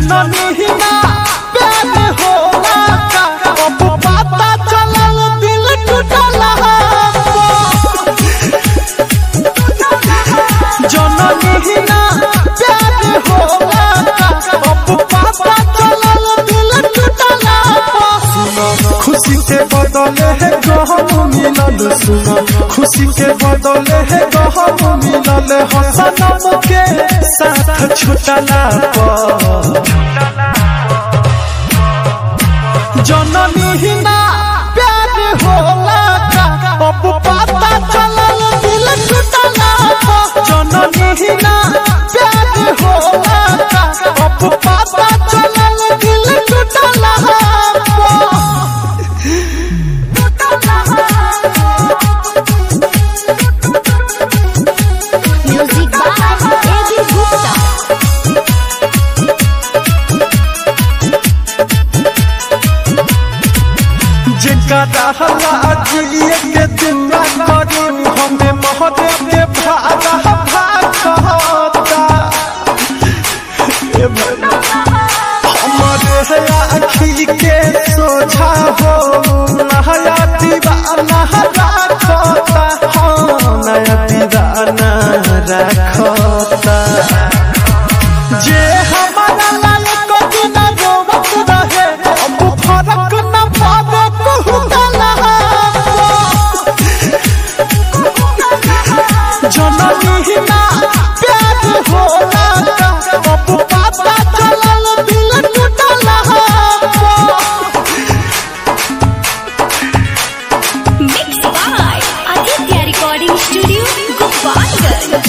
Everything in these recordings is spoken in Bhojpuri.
जननी ही ना प्यार होला का अब पता चलल दिल टूटला जननी ही ना प्यार होला का अब पता चलल दिल टूटला खुशी के बदले है गहम मिलल सुनो खुशी के बदले है गहम मिलल हसनम के साथ छुटला पर जननी ही ना प्यार होला का अब पता चलल दिल टूटला पर जननी ही ना प्यार होला का अब पता चलल दिल टूटला पर Music by A.B. Gupta. जिनका रहला अजिए के दिन ना करू हमें महादेव के भागा भागता ए भैया, हमारे है आखी के सोझा हो नया दीवाना रखता हाँ नया दीवाना रखता जे हमारा लायक दिन रोवत रहे अब फरक न पावे कहूतला जननी ही ना प्यार होला का अब पता चलल दिल टूटला Mixed by Aditya Recording Studio, Gopalganj.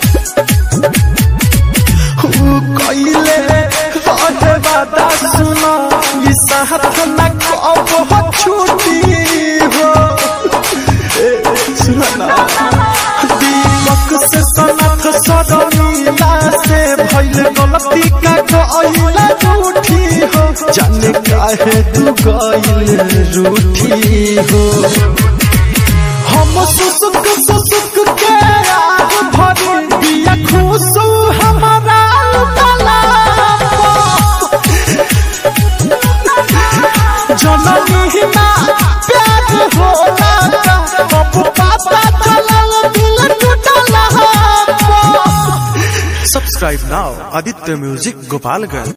ऊ कइले रहे वादा सुनो ई साथ न कब हो छूटी हो ए, सुनो ना दीपक से सनत सदनीला से भइल गलती का गइला रूठी हो जाने काहे तू गइल रूठी हो हम सुसुक सुसुक के आग भरी दिया खुशू हमारा लुटला जननी ही ना प्यार होला का अब पता चलल दिल टूटला Subscribe now, Aditya Music Gopalganj.